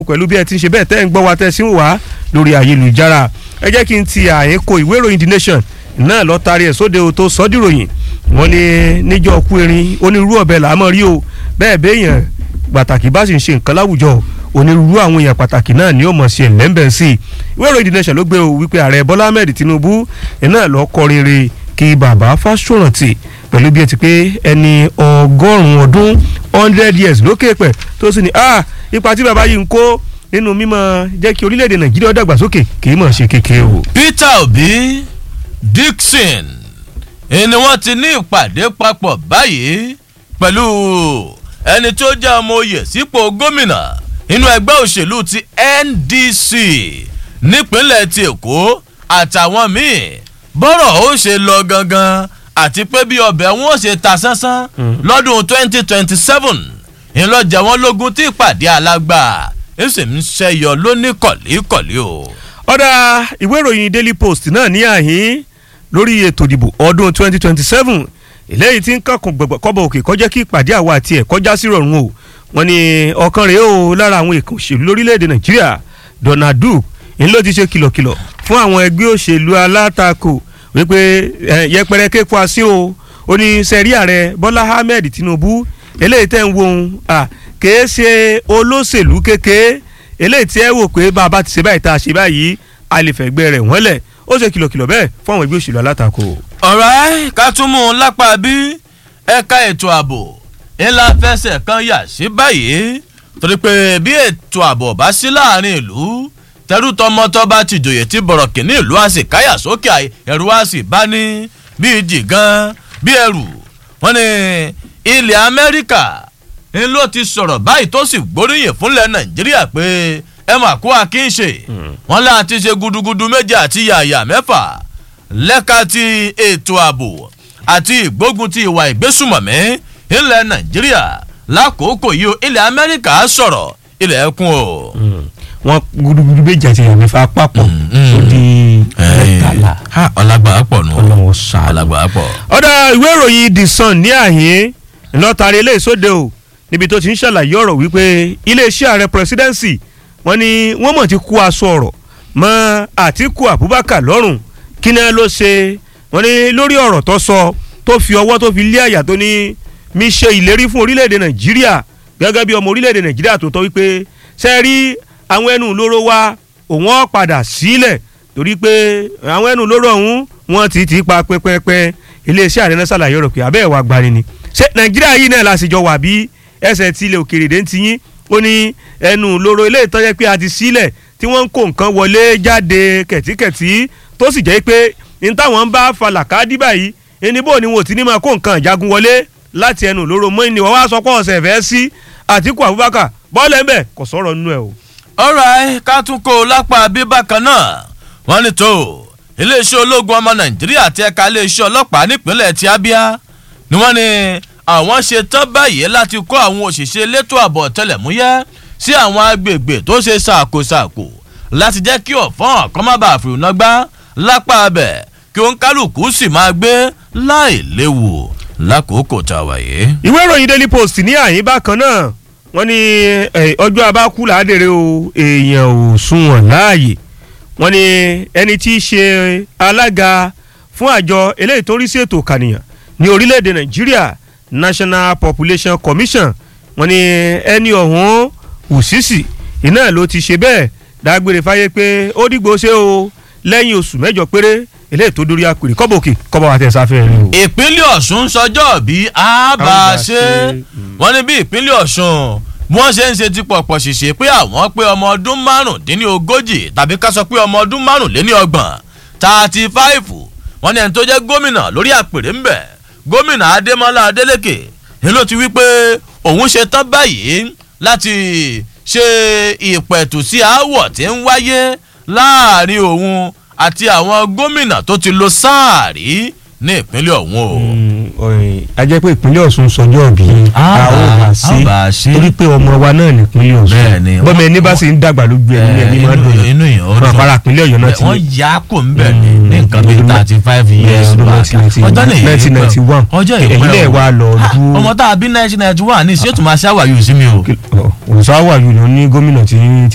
pẹ̀lú bí ẹ ti ń ṣe bẹ́ẹ̀ tẹ́ ń gbọ́ wa tẹ́ sí wà lórí ayélujára ẹ jẹ́ kí n ti àyínkò ìwé ìròyìn the nation náà lọ taari ẹ̀ sóde o tó sọ́dìròyìn wọ́n ní níjọ́ kú erin onírúurú ọ̀bẹ là á mọ̀ rí o bẹ́ẹ̀ béèyàn pàtàkì bá sì ń ṣe nǹkan láwùjọ onírúurú àwọn èèyàn pàtàkì náà ni ó mọ̀ sí ẹ̀lẹ́mbẹ̀ sí i ìwé ìròyìn the nation ló gbé o wípé ààrẹ bọ́lá ahmed tinubu náà lọ kọrin re kí bàbá fásórántì pẹ̀lú bí ẹ ti pé ẹni ọgọ́rùn-ún ọdún hundred years lókè pẹ̀ tó sì ní ah ipa tí bàbá yìí ń kó nínú mímọ jẹ́ kí orílẹ̀-èdè nàìjíríà dàgbàsókè kì í mọ̀ ṣe kékeré o. peter obi dixon ni wọ́n ti ní ìpàdé papọ̀ báyìí pẹ̀lú ẹni tó jẹ́ ọmọ oyè sípò gómìnà nínú ẹgbẹ́ òṣèlú ti ndc nípínlẹ̀ ti èkó àtàwọn míì bọ́rọ̀ ó ṣe lọ gangan àti pé bí ọbẹ̀ wọn ó ṣe ta sánsán lọ́dún twenty twenty seven ìlọjà wọn lógún tí ìpàdé alágbà ẹsẹ̀ ń ṣẹyọ lóní kọ̀líkọ̀lí o. ọ̀dà ìwé ìròyìn daily post náà ní àhín lórí ètò ìdìbò ọdún twenty twenty seven eléyìí tí ń kàkùn kọ́bọ̀ òkè kọjá kí ìpàdé àwa àti ẹ̀ kọjá sí rọrùn o wọ́n ní ọ̀kan rèé o lára àwọn èèkàn òṣèlú lórílẹ̀‐èdè nàìjíríà donald duke ń ló ti ṣe kìlọ̀kìlọ̀ fún àwọn ẹgbẹ́ òṣèlú alátakò wípé yẹpẹrẹ kéko asín o ó ní sẹ́rí ààrẹ bọ́lá ahmed tinubu eléyìí tẹ́ ń wo ohun kèé ṣe olóṣèlú kékeré eléyìí tí ẹ wò pé bàbá ti ṣe báyìí tá a ṣe báyìí a lè fẹ̀gbẹ́ rẹ̀ wọ́n lẹ̀ ó ṣe kìlọ̀kìlọ̀ bẹ́ẹ̀ fún àwọn ẹgbẹ́ òṣèlú alátakò. ọ̀rẹ́ ká tún mú un lápá bí ẹ̀ka ètò ààbò ńlá fẹsẹ̀ kan yà sí báyìí torí pé bí ètò ààbò bá sí láàrin ìlú tẹrú tọmọtọ bá ti jòyè tí bọ̀rọ̀ kìíní ìlú á sì káyà sókè ẹ̀rù á sì bá ní bíi jìgàn bí ẹrù wọn ni ilẹ̀ amẹ́ríkà ń ló ti sọ̀rọ̀ báyìí tó sì gbóríyìn fúnlẹ̀ nàìjíríà pé ẹ mà kó akínṣe wọn láti ṣe gudugudu méje àti yàyà mẹ́fà lẹ́ka ti ètò ààbò àti ìgbógun ti ìwà ìgbésùmọ̀mí ilẹ̀ nàìjíríà lákòókò yìí ilẹ̀ amẹ́ríkà sọ̀rọ̀ ilẹ̀ ẹkùn o. wọn gudugudu méje àti yàyà mẹ́fà papọ̀ ó di mẹ́tàlá. ọlágbà pọ̀ nù. ọlọ́wọ́ sàánù. ọlágbà pọ̀. ọ̀dà ìwé ìròyìn the sun ní àhín ńlọ́tàrí ilé ìsóde o níbi tó ti ń ṣàlàyé ọ̀rọ̀ wípé iléeṣẹ́ ààrẹ presidency wọ́n ní wọ́n mọ̀ ti kú aṣọ ọ̀rọ̀ mọ́ àtìkù abubakar lọ́rùn kí náà ló ṣe wọ́n ní lórí ọ̀rọ̀ tó sọ tó fi ọwọ́ tó fi lé àyà tó ní mi ṣe ìlérí fún orílẹ̀-èdè nàìjíríà gẹ́gẹ́ bí ọmọ orílẹ̀-èdè nàìjíríà tó tọ́ wípé ṣe rí àwọn ẹnu lóró wa òun ọ̀ padà sílẹ̀ torí pé àwọn ẹnu lóró ọ̀hún wọ́n ti ti pa pẹ́pẹ́pẹ́ iléeṣẹ́ ààrẹ náà ṣàlàyé ọ̀rọ̀ pé abẹ́ ẹ̀ wá gbani ni ṣé nàìjíríà yìí náà lásìjọ wà bí ẹsẹ̀ tí ilẹ̀ òkèrè dé ń ti yín ó ní ẹnu lóró ilé ìtọ́jẹ́ pé a ti sílẹ̀ tí wọ́n ń kó nǹkan wọlé jáde kẹ̀tíkẹ̀tí tó sì jẹ́ pé ní táwọn ń bá fa làkàdí báyìí ẹnibó ni wọn ò ti ní máa kó nǹkan ìjagun wọlé láti ẹnu lóró mọ́ ni wọ́n wá sọ pé ọ̀sẹ̀ fẹ́ sí àtìkù abubakar bọ́ọ̀lù ẹ̀mẹ́ kò sọ̀rọ̀ nínú ẹ̀ o. ọ̀rọ̀ ká tún kó o lápá bí bákan náà wọ́n ní tó iléeṣẹ́ ológun ọmọ nàìjíríà àti ẹ̀ka iléeṣẹ́ ọlọ́pàá nípínlẹ̀ ti abia ni wọ́n ní àwọn ṣe tán báyìí láti kó àwọn òṣìṣẹ́ elétò ààbò ọ̀tẹlẹ̀múyẹ́ sí àwọn agbègbè tó ṣe ṣàkóṣàkó láti jẹ́ kí ọ̀fọ́n kan má bàa fìrùnà gbá lápá abẹ kí òun kálukú sì máa gbé láì léwu lákòókò tá a wà yìí. ìwé ìròyìn daily post ní àyín bákan náà wọ́n ní ọjọ́ abákú làádèrè o èèyàn ò sunwọ̀n láàyè wọ́n ní ẹni tí í ṣe alága fún àjọ eléyìí tó rí sí ètò kànìyàn ní orílẹ̀-èdè nàìjíríà national population commission wọ́n ní ẹni ọ̀hún ùsísì iná ló ti ṣe bẹ́ẹ̀ dágbére fáyé pé ó dìgbò ṣe o lẹ́yìn oṣù mẹ́jọ péré eléyìí tó dórí àpèrè kọ́bọ̀kì kọ́bọ̀ àti ẹ̀sáfẹ́ rẹ o. ìpínlẹ̀ ọ̀ṣun sọjọ́ bí a bá a ṣe wọ́n ní bí ìpínlẹ̀ ọ̀ṣun wọ́n ṣe ń ṣe ti pọ̀pọ̀ ṣìṣe pé àwọn pé ọmọ ọdún márùndínlógójì tàbí ká sọ pé ọmọ ọdún márùnléníọgbọ̀n thirty five wọ́n ní ẹni tó jẹ́ gómìnà lórí àpèrè ń bẹ̀ gómìnà adémọlá adélèké ni ló ti wí pé òun ṣe tán báyìí láti ṣe ìpẹ̀tù sí aáwọ̀ tí ń wáyé láàrin òun àti àwọn gómìnà tó ti lo sáà rí ní ìpínlẹ̀ ọ̀hún o. a jẹ́ pé ìpínlẹ̀ ọ̀ṣun sọjọ́ bí a ó bá ṣe torí pé ọmọ wa náà ní ìpínlẹ̀ ọ̀ṣun Bẹ́ẹ̀ni, bọ́mọ ẹni bá sì ń dàgbà lójú ẹni ẹni máa dùn inú yìí ó wọn dùn. àpárá ìpínlẹ̀ ọ̀yọ́ náà ti wọ́n yà á kò ń bẹ̀ ní Mm, ní nǹkan bíi ọdún thirty five years ọdún back 1991. ọjọ́ nìyí 1991. ọjọ́ Ẹ̀yin ìpẹ́ lẹ̀ wá lọ dúró. ọmọ tá a bí nineteen ninety one ní ìṣètò máa ṣàwàyò sí mi o. òṣàwà yìí ló ní gómìnà tí